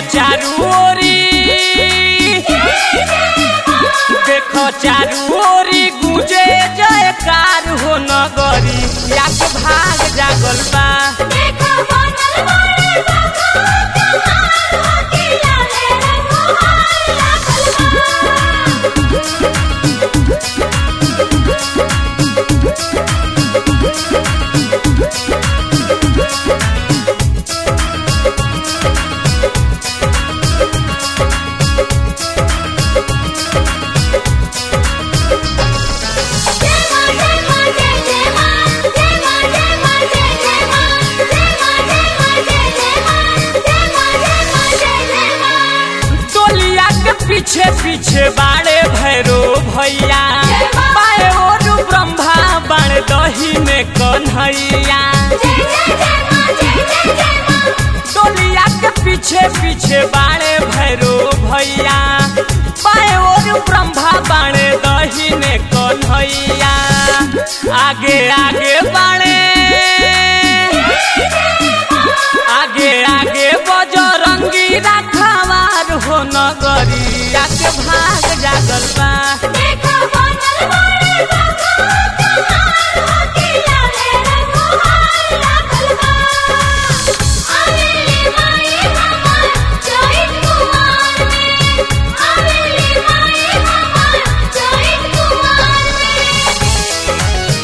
चारू ओरी देखो चारू ओरी गुजे जयकार हो नगरी याक भाग जागल बा देखो बनल बड़े बाबा कमाल होके लाले रंगोहार लागल बा जय मां जय मां जय जय मां जय मां जय मां जय जय मां जय मां जय मां जय जय मां जय मां जय मां जय जय मां टोलिया के पीछे पीछे बाड़े भैरो भैया बाए ओर ब्रह्मा बाण दही में कन्हैया जय जय जय मां जय जय जय मां टोलिया के पीछे पीछे बाड़े भैरो भैया बाए ओर ब्रह्मा बाणे दही में कन्हैया आगे आगे बाणे आगे आगे बजरंगी रखवार हो नगरिया के भाग जागल बा देखो बनल बड़े बाबा कमाल होके लाले रंगोहार लागल बा आवेली माई हमर चैत कुमार में आवेली माई हमर चैत कुमार में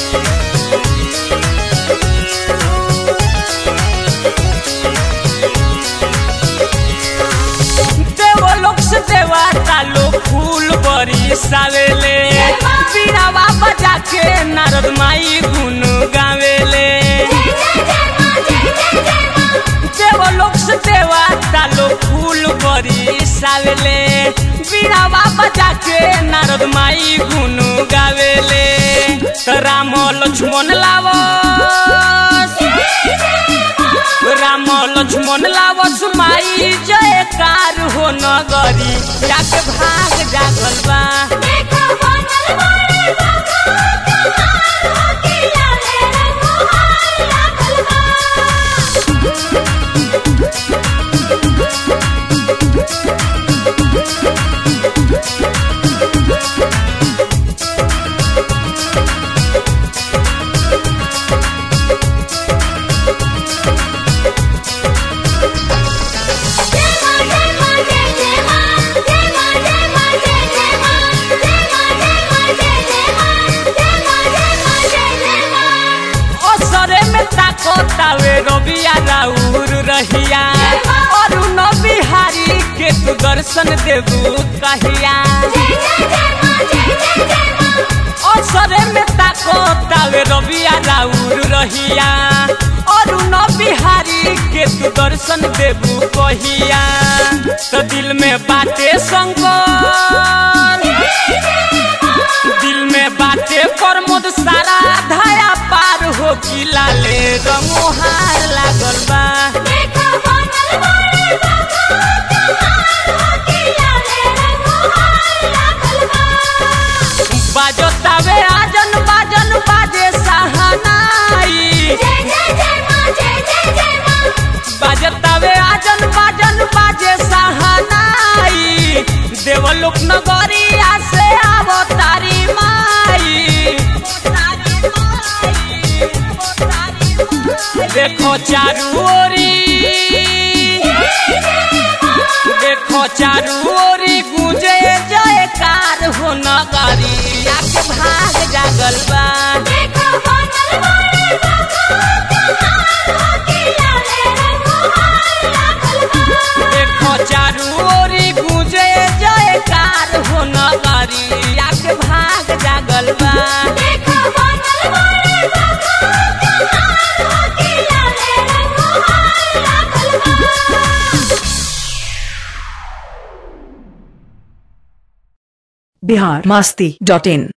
देवलोक से देवता लोग फूल बरी सावेले बीरावा बजा के नारद माई गुन गावेले जय जय जय मां जय जय जय मां देवलोक से देवता लोग फूल बरी सावेले बीरावा बजा के नारद माई गुन गावेले त राम लक्ष्मण लावस राम लक्ष्मण लावस माई जयकार हो नगरी याके भाग जागल बा देखो बनल बड़े बाबा कमाल होके लाले रंगोहार लागल बा जय मां जय मां जय जय मां जय मां जय मां जय जय मां जय मां जय मां जय जय मां जय मां जय मां जय जय मां असरे में ताको तावे रबिया राउर रहिया अरुण बिहारी के तू दर्शन देबू कहिया जय जय जय मां जय जय जय मां असरे में ताको तावे रबिया राउर रहिया अरुण बिहारी के तू दर्शन देबू कहिया तो दिल में बाटे शंकर दिल में बाटे प्रमोद सारा धाया पार हो कि लाले रंगोहार लागल बा देखो बनल बड़े बाबा कमाल होके लाले रंगोहार लागल बा बाजतावे आजन बाजन बाजे सहनाई जय जय जय मां जय जय जय मां बाजतावे आजन बाजन बाजे सहनाई देवलोक नगरिया से आवो तारी माई देखो चारू ओरी देखो चारू ओरी गुंजे जयकार हो नगरिया के भाग जागल बा देखो बनल बड़े बाबा कमाल होके लाले रंगोहार लागल बा देखो चारू ओरी गुंजे जयकार हो नगरिया के भाग जागल बा देखो बनल बड़े बाबा कमाल होके लाले रंगोहार लागल बा बिहार मस्ती डॉट इन